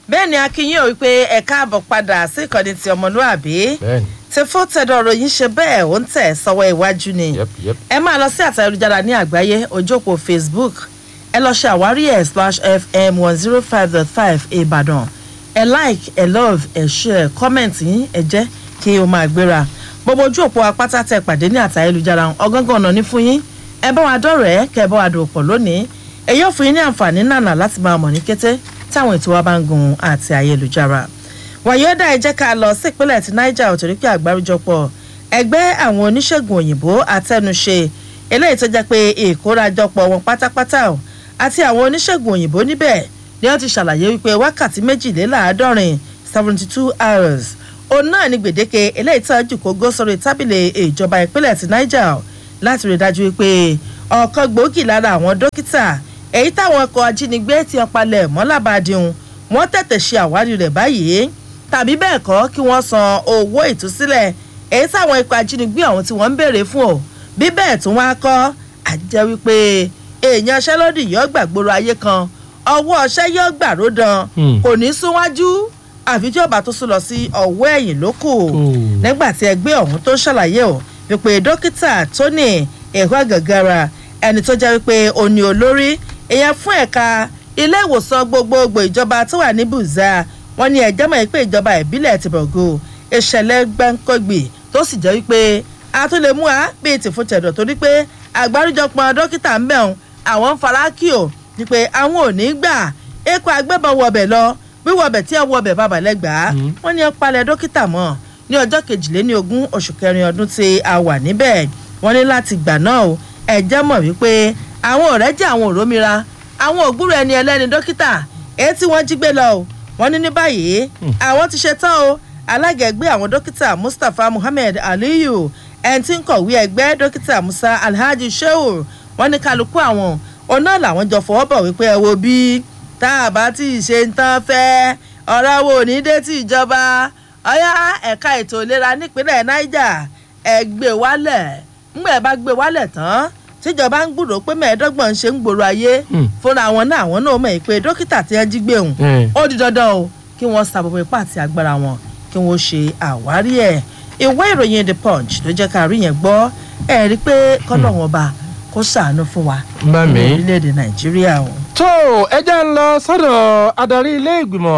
bẹ́ẹ̀ ni akínyìn ò wípé ẹ káàbọ̀ padà sí ìkànnì ti ọmọlúàbí bẹ́ẹ̀ni tí fún tẹ̀dọ̀ ròyìn ṣe bẹ́ẹ̀ ó ń tẹ̀ sọ́wọ́ iwájú ni yep yep ẹ máa lọ sí àtẹ̀jára ní àgbáyé ojókòó facebook ẹ lọ ṣe àwárí ẹ̀ slash fm one zero five dot five ìbàdàn ẹ like ẹ love ẹ share comment yín ẹ jẹ́ kí o máa gbéra gbogbo ojú òpó apáta tẹ pàdé ní àtẹ̀jára ọgángan ọ̀nà ní fún yín ẹ bá wa dọ̀rẹ́ kẹ ẹ bá wa dòwò pọ̀ lónìí èyí ò fún yín ní àǹfààní nànà láti máa mọ̀ ní kété táwọn ètò wa bá ń gun àti ayélujára wàyọ́dà ẹ jẹ́ ká lọ sí ìpínlẹ̀ ti niger ò torí pé àgbáríjọpọ̀ ẹgbẹ́ àwọn oníṣègùn òyìnbó àtẹnuṣe eléyìí tó jẹ́ pé ìkórajọpọ̀ wọn pátápátá o àti àwọn oníṣègùn òyìnbó níbẹ̀ ni wọ́n ti ṣàlàyé wípé wákàtí méjìléláàádọ́rin seventy two hours òun náà ni gbèdéke eléyìí tó jù kó gó sórí tábìlì ìjọba ìpínlẹ̀ ti niger láti rí i dájú wípé ọ̀kan gbòógì lára àwọn dókítà èyí táwọn ọkọ̀ ajínigbé ti ọpalẹ̀ mọ́lábàdìhun wọ́n tètè ṣe àwárí rẹ̀ báyìí tàbí bẹ́ẹ̀ kọ́ kí wọ́n san owó ìtúsílẹ̀ èyí táwọn ikọ̀ ajínigbé ọ̀hún tí wọ́n ń béèrè fún o bí bẹ́ẹ̀ tún wá kọ́ àjẹ́ wípé èèyàn aṣẹ́lódì yóò gbàgbóró ayé kan ọwọ́ ọṣẹ́ yóò gbàró dan Hmm. kò ní súnwájú àfi tí ọba tó sún lọ sí ọwọ́ ẹ̀yìn ló kù Hmm. nígbà tí ẹgbẹ́ ọ̀hún tó ṣàlàyé o wípé dókítà tony ẹ̀họ́ gàgàrà ẹni tó jẹ́ wípé òní olórí ìyẹn fún ẹ̀ka ilé ìwòsàn gbogbogbò ìjọba tó wà ní bùzá wọn ní ẹjọ́ mọ̀ pé ìjọba ìbílẹ̀ ti bọ̀gò ìṣẹ̀lẹ̀ gbẹ́ńkọ́gbì tó sì jẹ́ wípé a tún lè mú a bíi tìfún tẹ̀dọ̀ torí pé àgbáríjọpọ̀ dókítà ń bẹ̀rùn àwọn ń fara kí o wípé àwọn ò ní gbà ẹ̀kọ́ agbébọn wọbẹ̀ lọ wíwọbẹ̀ tí ẹ wọbẹ̀ bàbà lẹ́gbàá wọ́n ní ẹ palẹ̀ dókítà mọ́ ní ọjọ́ kejìléní ogún oṣù kẹrin ọdún tí a wà níbẹ̀ wọ́n ní láti gbà náà o ẹ̀jẹ̀ mọ̀ wípé àwọn ọ̀rẹ́ jẹ́ àwọn òrómìnira àwọn ògbúrò ẹni ẹlẹ́ni dókítà èyí tí wọ́n jí gbé lọ o wọ́n ní ní báyìí àwọn ti ṣe tán o alága ẹgbẹ́ àwọn dókítà mustapha muhammed aliyu ẹni tí ń kọ̀wé ẹgbẹ́ dókítà musa alhaji shehu wọ́n ní kálukú àwọn ọ̀nà làwọn jọ fọwọ́ bọ̀ wípé ẹ wo bí tá a bá tí ì ṣe ń tán fẹ́ ọ̀rọ̀ wo ní dé tí ìjọba ọ̀yá ẹ̀ka ètò ìlera nípínlẹ̀ niger ẹ̀ gbé wálẹ̀ ńgbà ẹ̀ bá gbé wálẹ̀ tán tíjọba ń gbúrò pé mẹ́ẹ̀ẹ́dọ́gbọ̀n ń ṣe ń gbòòrò ayé Hmm. fúnra wọn náà àwọn náà mọ̀ pé dókítà tí wọ́n jí gbé òun Hmm. ó di dandan o kí wọ́n sa gbogbo ipá àti agbára wọn kí wọ́n ṣe àwárí ẹ̀ ìwé ìròyìn the punch ló jẹ́ ká rí yẹn gbọ́ ẹ̀ rí i pé kọ́lọ́wọ́n ọba kó ṣàánú fún wa Bá mi. ní orílẹ̀-èdè nàìjíríà o. tó ẹjẹ́ ń lọ sọ́dọ̀ adarí ilé ìgbìmọ̀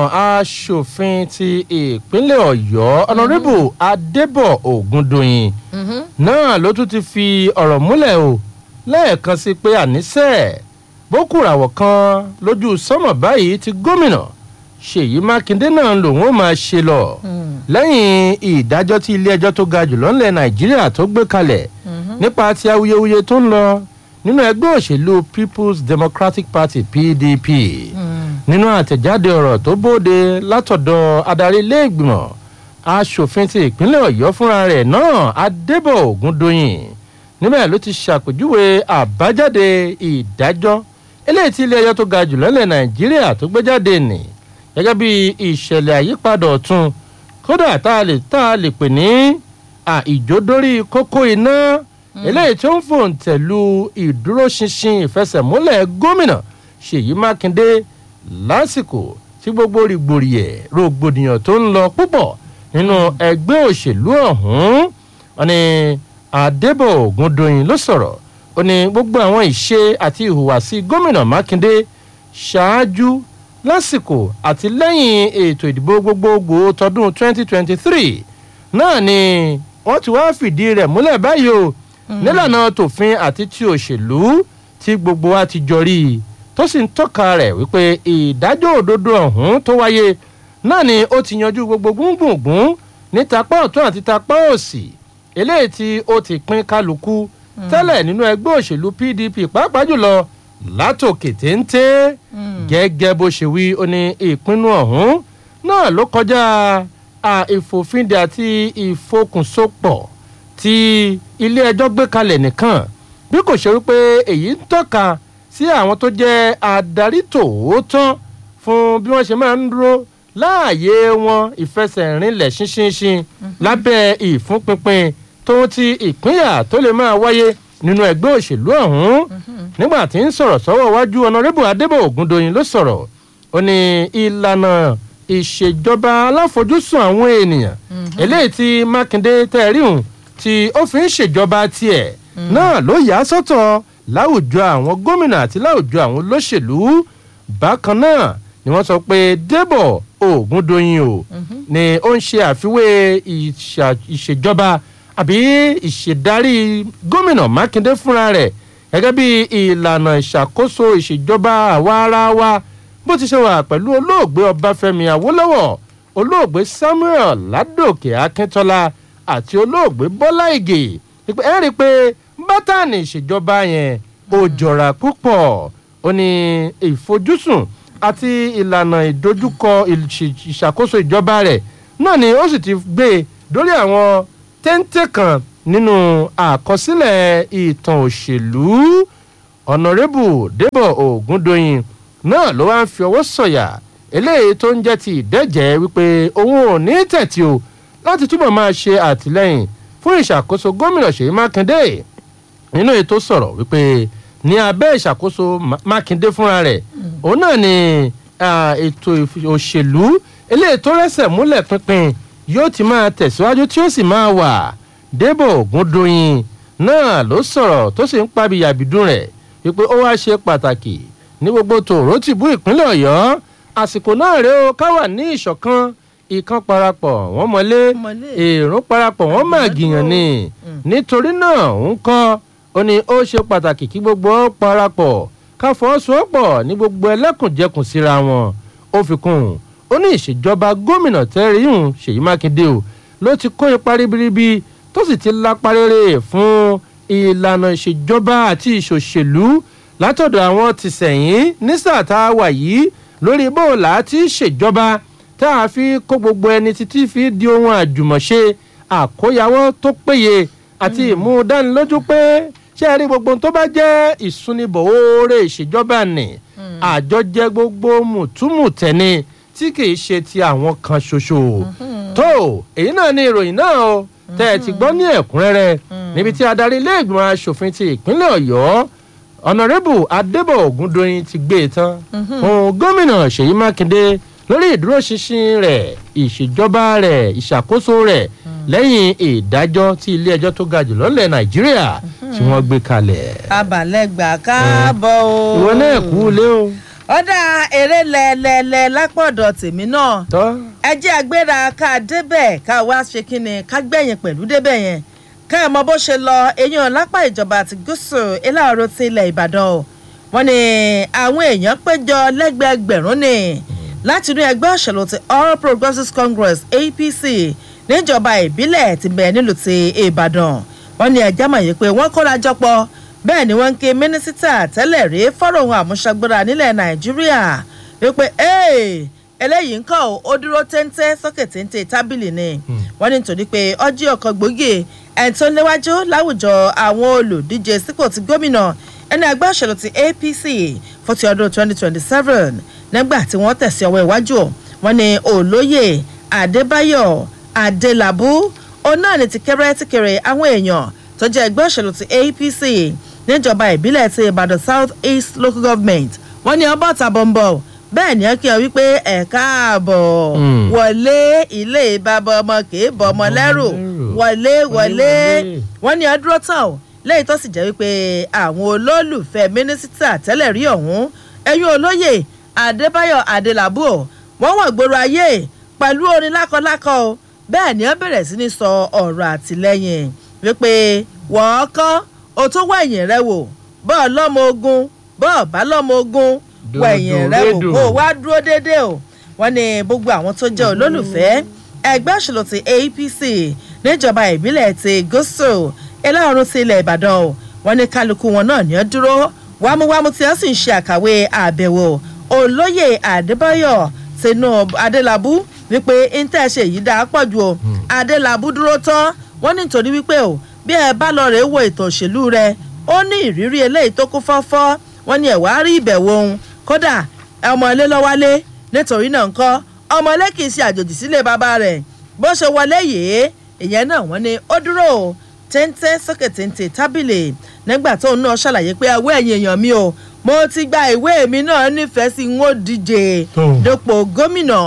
asòfin ti ìpínlẹ̀ ọ̀yọ́ ọ̀nàrẹ́bù adébọ̀ ògúndòyìn náà ló tún ti fi ọ̀rọ̀ múlẹ̀ o lẹ́ẹ̀kan sí pé àníṣe bókùràwọ̀ kan lójú sọ́mọ̀ báyìí ti gómìnà ṣèyí mákindé náà lòun ó máa ṣe lọ lẹ́yìn ìdájọ́ tí ilé-ẹjọ́ tó ga jùlọ ńlẹ̀ nàìjíríà tó gbé kalẹ̀ nípa ti awuyewuye tó ń lọ nínú ẹgbẹ́ òṣèlú people's democratic party pdp nínú àtẹ̀jáde ọ̀rọ̀ tó bóde látọ̀dọ̀ adarí ilé-ìgbìmọ̀ asòfin ti ìpínlẹ̀ ọ̀yọ́ fúnra rẹ̀ náà adébọ̀ ògúndóyìn níbẹ̀ ló ti ṣàpèjúwe àbájáde ìdájọ́ eléyìí tí ilé-ẹjọ́ tó ga jùlọ ńlẹ̀ nàìjíríà tó gbé jáde nì gẹ́gẹ́ bí ìṣẹ̀lẹ̀ àyípadà ọ̀tun kódà tá a lè tá a lè pè ní àìjódórí kókó iná eléyìí tó ń fòǹtẹ̀lù ìdúróṣinṣin ìfẹsẹ̀múlẹ̀ gómìnà ṣèyí mákindé lásìkò tí gbogbo rìgbòrìyẹ rògbòdìyàn tó ń lọ púpọ̀ nínú ẹgbẹ́ òṣèlú ọ̀hún wọn ni adébọ̀ ògúndòyìn ló sọ̀rọ̀ ó ní gbogbo àwọn ìṣe àti ìhùwàsí gómìnà mákindé ṣáájú lásìkò àti lẹ́yìn ètò ìdìbò gbogbogbò tọdún 2023 náà ni wọ́n ti wá fìdí rẹ̀ múlẹ̀ báyìí o nílànà tòfin àti ti òṣèlú tí gbogbo wa ti jọ rí i tó sì ń tọ́ka rẹ̀ wípé ìdájọ́ òdodo ọ̀hún tó wáyé náà ni ó ti yanjú gbogbo gbùngbùngbùn ní tapá ọ̀tún àti tapá òsì eléyìí tí ó ti pín kálukú tẹ́lẹ̀ nínú ẹgbẹ́ òṣèlú pdp pàápàá jùlọ látòkè téńté gẹ́gẹ́ bó ṣe wí ó ní ìpinnu ọ̀hún náà ló kọjá ìfòfindè àti ìfokùnsopọ̀ tí ilé ẹjọ́ gbé kalẹ̀ nìkan bí kò ṣe wípé èyí ń tọ́ka sí àwọn tó jẹ́ adarí tòótọ́ fún bí wọ́n ṣe máa ń dúró láàyè wọn ìfẹsẹ̀rinlẹ̀ ṣinṣinṣin lábẹ́ ìfúnpinpin tó ti ìpínyà tó lè máa wáyé nínú ẹgbẹ́ òṣèlú ọ̀hún nígbà tí ń sọ̀rọ̀ sọ́wọ́ wájú ọ̀nàrẹ́bù adébò ògúndòyìn ló sọ̀rọ̀ ó ní ìlànà ìṣèjọba aláfojúsùn àwọn ènìyàn eléyìí tí mákindé tẹ̀ríhùn tí ó fi ń ṣèjọba tiẹ̀ náà ló yà á sọ́tọ̀ láwùjọ àwọn gómìnà àti láwùjọ àwọn olóṣèlú bákan náà ni wọ́n sọ pé débọ̀ ògúndóyin o ni ó ń ṣe àfiwé ìṣà- ìṣèjọba àbí ìṣèdarí gómìnà mákindé fúnra rẹ̀ gẹ́gẹ́ bí ìlànà ìṣàkóso ìṣèjọba àwa ara wa bó ti ṣe wà pẹ̀lú olóògbé ọbáfẹ́mi awólọ́wọ̀ olóògbé samuel ládòkè akíntọ́lá àti olóògbé bọ́lá ìgè ìpè ẹ́ rí i pé bátànì ìṣèjọba yẹn ò jọra púpọ̀ ó ní ìfojúsùn àti ìlànà ìdojúkọ ìṣ- ìṣàkóso ìjọba rẹ̀ náà ni ó sì ti gbé e dórí àwọn téńté kan nínú àkọsílẹ̀ ìtàn òṣèlú ọ̀nàrẹ́bù débọ̀ ògúndóyin náà ló wá ń fi ọwọ́ sọ̀yà eléyìí tó ń jẹ́ ti ìdẹ́jẹ́ wípé òun ò ní tẹ̀tí o láti túbọ̀ máa ṣe àtìlẹ́yìn fún ìṣàkóso gómìnà ṣèyí mákindé nínú ètò sọ̀rọ̀ wípé ní abẹ́ ìṣàkóso Ma- mákindé fúnra rẹ̀ òun náà ni ah, ètò ìf- òṣèlú eléyìí tó rẹ́sẹ̀ múlẹ̀ pinpin yóò ti máa tẹ̀síwájú tí ó sì máa wà débò ògúndóyin náà ló sọ̀rọ̀ tó sì ń pabi yàbìdún rẹ̀ wípé ó wá ṣe pàtàkì ní gbogbo tòró tìbú ìpínlẹ̀ ọ̀yọ́ àsìkò náà rèé o ká wà ní ìṣọ̀kan ìkan parapọ̀ wọ́n mọ́lé Mọ́lé. èrò parapọ̀ wọ́n máa gìyàn ni nítorí náà ń kọ́ ó ní ó ṣe pàtàkì kí gbogbo ó parapọ̀ ká fọwọ́sowọ́pọ̀ ní gbogbo ẹlẹ́kùnjẹkùn síra wọn ó fi kún un ó ní ìṣèjọba gómìnà tẹ́rìhùn ṣèyí mákindé o ló ti kó ipa ribiribi tó sì ti lápá rere fún ìlànà ìṣèjọba àti ìṣòṣèlú látọ̀dọ̀ àwọn tìsẹ̀yìn ní sáà tá a wà yìí lórí bóòlà tí ṣèjọba tá a fi kó gbogbo ẹni títí fi di ohun àjùmọ̀ṣe àkóyawọ́ tó péye àti ìmúdánilójú pé ṣé ẹ rí gbogbo ohun tó bá jẹ́ ìsúnibọ̀ oore ìṣèjọba nì àjọjẹ gbogbo mùtúmùtẹ́ni tí kì í ṣe ti àwọn kan ṣoṣo tó èyí náà ni ìròyìn náà o tẹ́ ẹ ti gbọ́ ní ẹ̀kúnrẹ́rẹ́ níbi tí adarí ilé ìgbìmọ̀ asòfin ti ìpínlẹ̀ ọ̀yọ́ ọ̀nàrẹ́bù adébọ̀ ògúndóyin ti gbé e tán òun gómìnà ṣèyí mákindé lórí ìdúróṣinṣin rẹ̀ ìṣèjọba rẹ̀ ìṣàkóso rẹ̀ lẹ́yìn ìdájọ́ tí ilé ẹjọ́ tó ga jù lọ́lẹ̀ nàìjíríà tí wọ́n gbé kalẹ̀. abalẹ̀gbà káàbọ̀ o. ìwọ náà kú lé o. ọ̀dà eré lẹ́lẹ́lẹ́ lápọ̀dọ̀ tèmi náà tọ́ ẹ jẹ́ agbéra ká débẹ̀ ká wá ṣe kínni ká gbẹ̀yìn pẹ̀lú débẹ̀ yẹn ká ẹ̀ mọ bó ṣe lọ eyín lápá ìjọba àti gúúsù ìlàró ti ilẹ̀ ìbàdàn o wọ́n ní àwọn èèyàn péjọ lẹ́gbẹ̀ẹ́gbẹ̀rún ni láti inú ẹgbẹ́ òṣèlú ti all progressives congress apc níjọba ìbílẹ̀ ti bẹ̀ nílùú ti ìbàdàn wọ́n ní ẹjẹ́ mọ̀ yìí pé wọ́n kóra jọpọ̀ bẹ́ẹ̀ ni wọ́n ń ké mínísítà tẹ́lẹ̀ rí fọ́rọ̀ ohun àmúṣagbára nílẹ̀ nàìjíríà wípé "Hey, eléyìí ń kọ́ ọ́, ó dúró téńté sókè téńté tábìlì ni wọ́n ní nítorí pé ọjọ́ ọkọ̀ gbòógì ẹni tó léwájú láwùjọ àwọn olùdíje sípò ti gómìnà ẹni ẹgbẹ́ òṣèlú ti apc fún ti ọdún 2027 nígbà tí wọ́n tẹ̀sí ọwọ́ iwájú wọn ni olóyè adébáyọ̀ adélábù òun náà ní ti kẹrẹ tí kẹrẹ àwọn èèyàn tó jẹ́ ẹgbẹ́ òṣèlú ti apc níjọba ìbílẹ̀ ti ìbàdàn south east local government wọ́n ní ọbọ̀ tàbọ̀nbọ̀ bẹ́ẹ̀ ni ẹ kí ọ wípé ẹ káàbọ̀ Mm. wọlé ilé bàbá ọmọ kìí bọ̀ ọmọ lẹ́rù lẹ́rù. wọlé wọlé wọlé. wọ́n ní ọdúró tán o lẹ́yìn tó sì jẹ́ wípé àwọn olólùfẹ́ mínísítà tẹ́lẹ̀ rí ọ̀hún ẹ̀yìn olóyè adébáyọ̀ adélábù o wọ́n wọ̀ gbòòrò ayé pẹ̀lú orin lákọlákọ o bẹ́ẹ̀ ni wọ́n bẹ̀rẹ̀ sí ní sọ ọ̀rọ̀ àtìlẹ́yìn wípé wọ́n kọ́ o tó wọ ẹ̀yìn rẹ wò bọ́ọ̀ lọ́mọ ogun bọ́ọ̀ bá lọ́mọ ogun wọ ẹ̀yìn rẹ wò Dòdò kó o wá dúró déédéé o wọ́n ní gbogbo àwọn tó jẹ́ olólùfẹ́ ẹgbẹ́ òṣèlú ti apc níjọba ìbílẹ̀ ti gúúsù ẹlẹ́run ti ilẹ̀ ìbàdàn o wọ́n ní kálukú wọn náà ní ọ́ dúró wámúwámú tí wọ́n sì ń ṣe àkàwé àbẹ̀wò olóyè adébáyọ̀ tinubu adélábù wípé intẹ́ ṣe yìí dáa pọ̀ ju o adélábù dúró tán wọ́n ní nítorí wípé o bí ẹ bá lọ rèé wo ètò òṣèlú rẹ ó ní ìrírí eléyìí tó kún fọ́fọ́ wọ́n ní ẹ̀wá rí ìbẹ̀wò òun kódà ọmọ ilé lọ́wálé nítorí náà ńkọ́ ọmọ ilé kì í ṣe àjòjì sílé bàbá rẹ̀ bó ṣe wọlé yìí ìyẹn náà wọ́n ní ó dúró o téńté sókè téńté tábìlì nígbà tóun náà ṣàlàyé pé ẹwọ́ ẹ̀yìn èèyàn mi o mo ti gba ìwé mi náà nífẹ̀ẹ́ sí n ó díje Tó. dépò gómìnà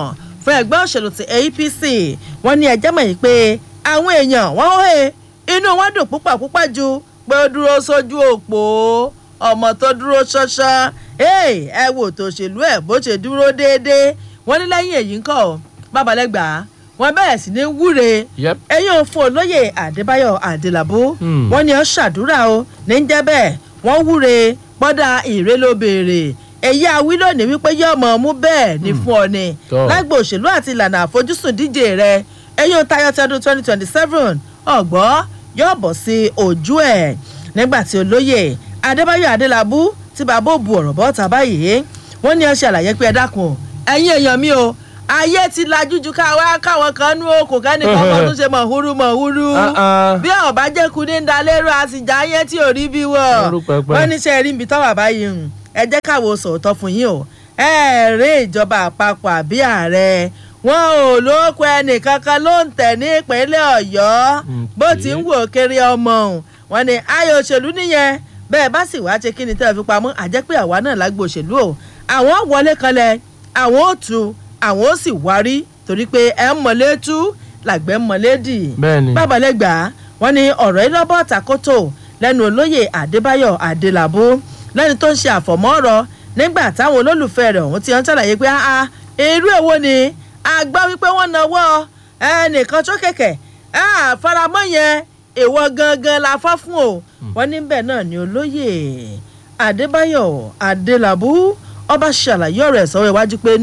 fún ẹgbẹ́ òṣèlú ti apc wọ́n ní ẹjẹ́ mọ̀ yìí pé àwọn èèyàn wọ́n hóhe inú wọn dùn púpọ̀ púpọ̀ ju pé ó dúró sójú òpó ọmọ tó dúró ṣánṣán ẹ wò tó ṣèlú ẹ̀ bó ṣe dúró déédéé wọ́n ní lẹ́yìn èyí ń kọ́ babalẹ́gbàá wọ́n bẹ̀rẹ̀ sí ní wúre Yep. ẹ̀yìn òfin olóyè adébáyọ̀ adélábù Hmm. wọ́n ní ó ṣàdúrà o ní ń jẹ́ bẹ́ẹ̀ wọ́n wúre pọ́dà ìrè ló béèrè èyí awí lónìí wípé yóò mọ̀ ọ́mú bẹ́ẹ̀ ní fún ọ ni Tọ́. lágbo òṣèlú àti ìlànà àfojúsùn díje rẹ ẹ̀yìn tayọ tẹdún twenty twenty seven ọ̀gbọ́ yóò bọ̀ sí ojú ẹ̀ nígbà tí olóyè adébáyọ̀ adélábù tí bàbá òbu ọ̀rọ̀ bọ́ ta báyìí wọ́n ní ó ṣàlàyé pé ẹ dákun ẹ̀yin èèyàn mi o ayé ti lajú ju káwá káwọn kan nú okùn kẹ́nìkan kan tún ṣe mọ̀húrú mọ̀húrú Ah, ah. bí ọba jẹ́kun ní dalérò àsìjà yẹn tí ò rí bí wọ̀ Ẹrú pẹpẹ. wọ́n ní sẹ́ rí ibi tọ́wà báyìí hùn ẹ jẹ́ káwọ́ sòótọ́ fún yín o ẹ rí ìjọba àpapọ̀ àbí ààrẹ wọn ò lóko ẹnìkankan ló ń tẹ̀ ní ìpínlẹ̀ ọ̀yọ́ bó ti ń wò kiri ọmọ òun wọn ni ayò òṣèlú nìyẹn bẹ́ẹ̀ bá sì wá ṣe kí ni tẹ́ ẹ fi pamọ́ àjẹpẹ́ àwa náà lágbo òṣèlú o àwọn wọlé kanlẹ̀ àwọn ò tu àwọn ò sì wárí torí pé ẹ ń mọ̀lé tú làgbẹ́ ń mọ̀lé dì Bẹ́ẹ̀ni. bábalẹ́gbà wọn ni ọ̀rọ̀ yìí lọ́bọ̀ tàkótó lẹ́nu olóyè adébáyọ̀ adélábù lẹ́ni tó ń ṣe àfọ̀mọ́ ọ̀rọ̀ nígbà táwọn olólùfẹ́ rẹ̀ ọ̀hún ti ń ṣàlàyé pé ah irú èwo ni a gbọ́ wípé wọ́n nawọ́ ẹnìkan tó kẹ̀kẹ́ faramọ́ yẹn èèwọ̀ gangan la fọ́ fún o wọ́n níbẹ̀ náà ni olóyè adébáyọ̀ adélábù ọba ṣàlàyé ọ̀rọ̀ ẹ̀ sọ́wọ́ iwájú pé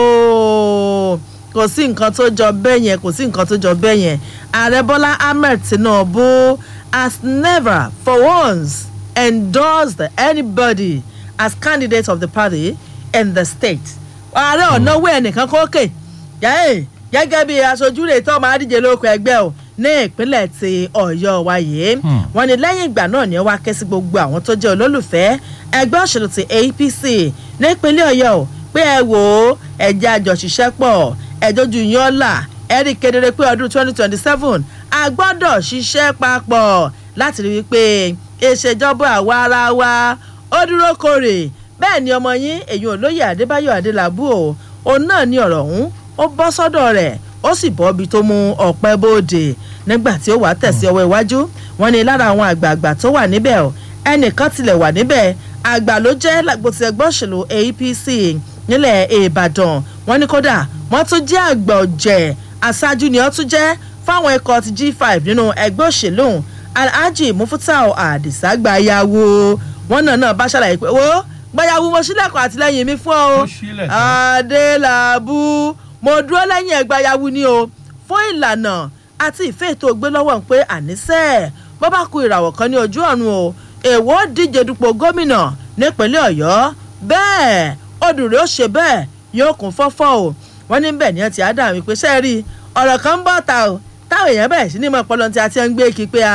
nóò kò sí nǹkan tó jọ bẹ́ẹ̀ yẹn kò sí nǹkan tó jọ bẹ́ẹ̀ yẹn ààrẹ bọ́lá ahmed tinubu has never for once endorsed anybody as candidate of the party in the state ààrẹ ọ̀nàwó ẹnìkan kókè yẹ́ẹ̀ gẹ́gẹ́ bí aṣojú rẹ̀ tó máa díje lóko ẹgbẹ́ o ní ìpínlẹ̀ ti ọ̀yọ́ wa yìí wọ́n ní lẹ́yìn ìgbà náà ni wọ́n á ké sí gbogbo àwọn tó jẹ́ olólùfẹ́ ẹgbẹ́ òṣèlú ti apc nípínlẹ̀ ọ̀yọ́ o pé ẹ wò ó ẹ̀jẹ̀ àjọṣiṣẹ́ pọ̀ ẹ̀jọ́jú yín ọ̀la ẹ̀rí kedere pé ọdún twenty twenty seven a gbọ́dọ̀ ṣiṣẹ́ papọ̀ láti rí wípé ìṣèjọba àwa ara wa ó dúró kórè bẹ́ẹ̀ ni ọmọ yín èyí olóyè adébáyọ̀ adélábù o òun náà ní ọ̀rọ̀ ọ̀hún ó bọ́ sọ́dọ̀ rẹ̀ ó sì bọ́ ibi tó mú ọ̀pẹ́ bóde nígbà tí ó wà tẹ̀sí ọwọ́ iwájú wọn ni lára àwọn àgbààgbà tó wà níbẹ̀ o ẹnìkan tilẹ̀ wà níbẹ̀ àgbà ló jẹ́ lágbóti ẹgbẹ́ òṣèlú apc nílẹ̀ ìbàdàn wọn ní kódà wọn tún jẹ́ àgbà ọ̀jẹ̀ aṣáájú ni ó tún jẹ́ fáwọn ikọ̀ ti g5 nínú ẹgbẹ́ òṣèlú alhaji mufutau adisa gbayawo wọn náà náà bá ṣàlàyé pé wo gbayawo mo ṣílẹ̀kùn àtìlẹ́yìn mi fún ọ Ó ṣílẹ̀ tán. adélábù mo dúró lẹ́yìn ẹgbàyàwó ni o fún ìlànà àti ìfẹ́ ètò ògbé lọ́wọ́ ń pé àníṣe bó bá ku ìràwọ̀ kan ní ojú ọ̀run o èwo díje dupò gómìnà nípínlẹ̀ ọ̀yọ́ bẹ́ẹ̀ odùrẹ́ ó ṣe bẹ́ẹ̀ yóò kún fọ́fọ́ o wọ́n ní bẹ́ẹ̀ ni ẹ ti á dà wípé ṣe rí ọ̀rọ̀ kan ń bọ̀ ta o táwọn èèyàn bẹ̀rẹ̀ sí ní mọ̀ pọ́lọ́ tí a ti ń gbé kí pé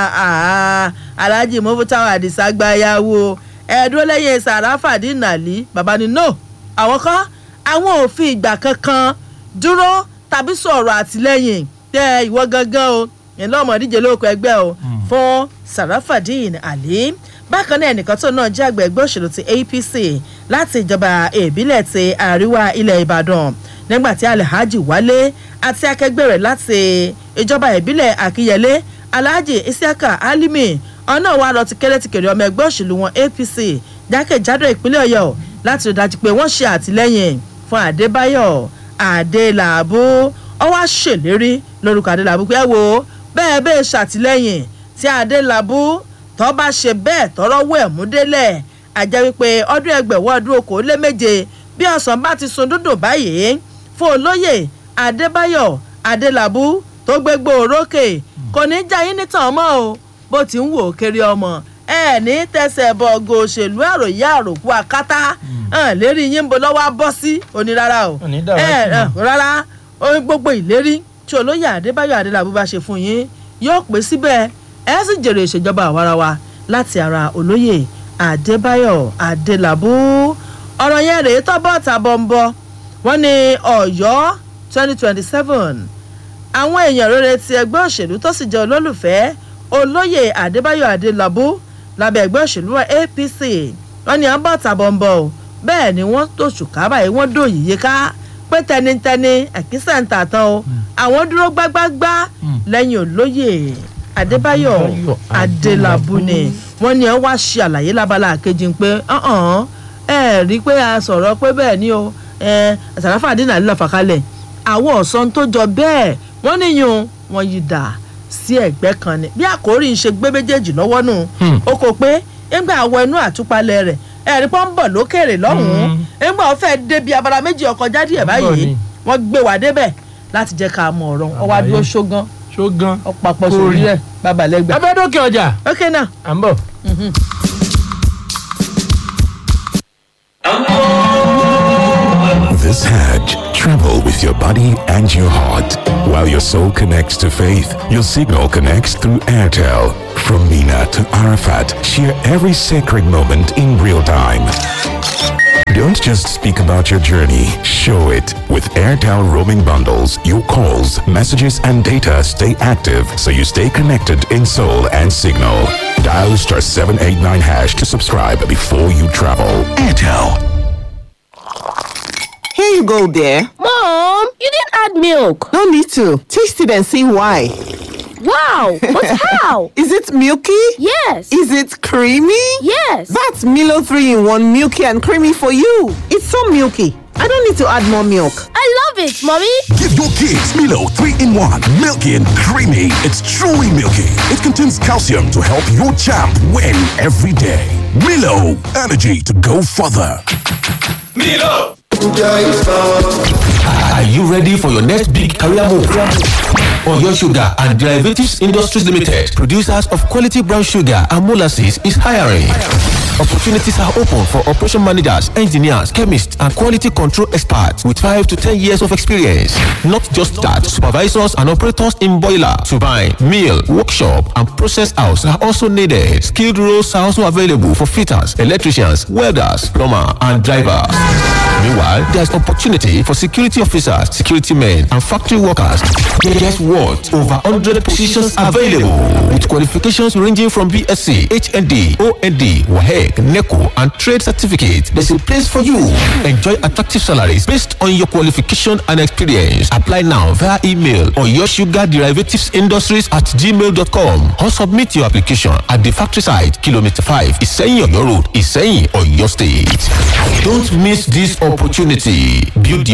aláàjì mọ́fútáwà àdìsá gbáyàwó ẹ̀ẹ́dúró lẹ́yìn sàràfàdí nàlí bàbá ni no àwọn kọ́ àwọn ò fi ìgbà kankan dúró tàbí sọ̀rọ̀ àtìlẹ́yìn tẹ ìwọ gangan o ìlú ọmọdíje lóko ẹgbẹ́ o fún sarafadin ali bákan náà ẹnìkan tó náà jẹ́ àgbẹ̀ ẹgbẹ́ òṣèlú ti apc láti ìjọba ìbílẹ̀ ti àríwá ilẹ̀ ìbàdàn nígbà tí alhaji wálé àti akẹgbẹ́ rẹ̀ láti ìjọba ìbílẹ̀ àkíyẹlé alhaji isiaka alimi ọ̀nà wa lọ ti kéré ti kéré ọmọ ẹgbẹ́ òṣèlú wọn apc jákèjádò ìpínlẹ̀ ọ̀yọ́ láti rí dájú pé wọ́n ṣe àtìlẹ́yìn fún adébáyọ̀ adélàbù ó wá ṣèlérí lórúkọ adélàbù pé ẹ wo bẹ́ẹ̀ bẹ́ẹ̀ ṣàtìlẹ́yìn tí adélàbù tó bá ṣe bẹ́ẹ̀ tọrọ wọ ẹ̀mú délẹ̀ àjẹ́ wípé ọdún ẹgbẹ̀wọ́ ọdún okòólé méje bí ọ̀sán bá ti sun dúdùn báyìí fún olóyè adébáyọ̀ adélàbù tó gbégbó orókè kò ní já yín nítàn mọ́ o bó ti ń wò ó kiri ọmọ ẹ ní tẹsẹ̀ bọ̀gọ̀ òṣèlú àròyé àròkú akátá hàn lérí yín bo lọ́wọ́ á bọ́ sí onírárá o Òní dàwátì ẹ náà. ẹ, rárá ohun gbogbo ìlérí tí olóyè adébáyọ̀ adélàbú bá ṣe fún yín yóò pé síbẹ̀ ẹ sì jèrè ìṣèjọba àwarawa láti ara olóyè adébáyọ̀ adélàbú ọ̀rọ̀ yẹn rèé tọ́bọ̀ tàbọ̀ ń bọ̀ wọ́n ní ọ̀yọ́ twenty twenty seven àwọn èèyàn rere ti ẹgbẹ́ òṣèlú tó sì jẹ́ olólùfẹ́ olóyè adébáyọ̀ adélàbú lábẹ́ ẹgbẹ́ òṣèlú apc wọ́n ní àbọ̀ tàbọ̀ ń bọ̀ o bẹ́ẹ̀ ni wọ́n tó ṣùkà báyìí wọ́n dò yíyé ká pé tẹnitẹni ẹ̀kísà ń tà tán o àwọn dúró gbágbágbá lẹ́yìn olóyè adébáyọ̀ Adébáyọ̀ adélábù ni wọ́n ní ẹ wá ṣe àlàyé lábala kejì pé ọ̀hún ẹ rí i pé a sọ̀rọ̀ pé bẹ́ẹ̀ ni o ẹ sàràfà dínà lílọ fàkalẹ̀ àwọn ọ̀sán tó jọ bẹ́ẹ̀ wọ́n níyùn wọ́n yí dà sí ẹ̀gbẹ́ kan ni bí àkórí ń ṣe gbé méjèèjì lọ́wọ́ nù ó kò pé ńgbà àwọ inú àtúpalẹ̀ rẹ̀ ẹ̀rí pọ́n ń bọ̀ lókèrè lọ́hùn-ún ńgbà ó fẹ́ débi abala méjì ọkọ̀ jáde ẹ̀ báyìí ni. wọ́n gbé wa débẹ̀ láti jẹ́ ká mọ ọ̀rọ̀ ọwọ́ adúró ṣógán ṣó gan. ọ̀pàpọ̀ Kò sórí rí. ẹ̀ babalẹ́gbà. abẹ́dókè ọjà ok náà. à ń bọ̀. This Hajj, travel with your body and your heart. While your soul connects to faith, your signal connects through Airtel. From Mina to Arafat, share every sacred moment in real time. Don't just speak about your journey, show it. With Airtel roaming bundles, your calls, messages, and data stay active so you stay connected in soul and signal. Dial star 789 hash to subscribe before you travel. Airtel. Here you go, dear. Mom, you didn't add milk. No need to. Taste it and see why. Wow, but how? Is it milky? Yes. Is it creamy? Yes. That's Milo 3 in 1 milky and creamy for you. It's so milky. I don't need to add more milk. I love it, Mommy. Give your kids Milo 3 in 1. Milky and creamy. It's truly milky. It contains calcium to help your champ win every day. Milo, energy to go further. Are you ready for your next big career move? Oyo Sugar and Derivatives Industries Limited, producers of quality brown sugar and molasses, is hiring. Opportunities are open for operation managers, engineers, chemists, and quality control experts with 5 to 10 years of experience. Not just that, supervisors and operators in boiler, turbine, mill, workshop, and process house are also needed. Skilled roles are also available for fitters, electricians, welders, plumber, and drivers. Meanwhile, there's opportunity for security officers, security men, and factory workers. Guess what? Over 100 positions available with qualifications ranging from BSc, HND, OND, WAHEC, NECO, and trade certificate. There's a place for you. Enjoy attractive salaries based on your qualification and experience. Apply now via email or your sugar derivatives industries at gmail.com or submit your application at the factory site, kilometer 5, Iseyin Oyo Road, Iseyin, Oyo State. Don't miss this opportunity. Build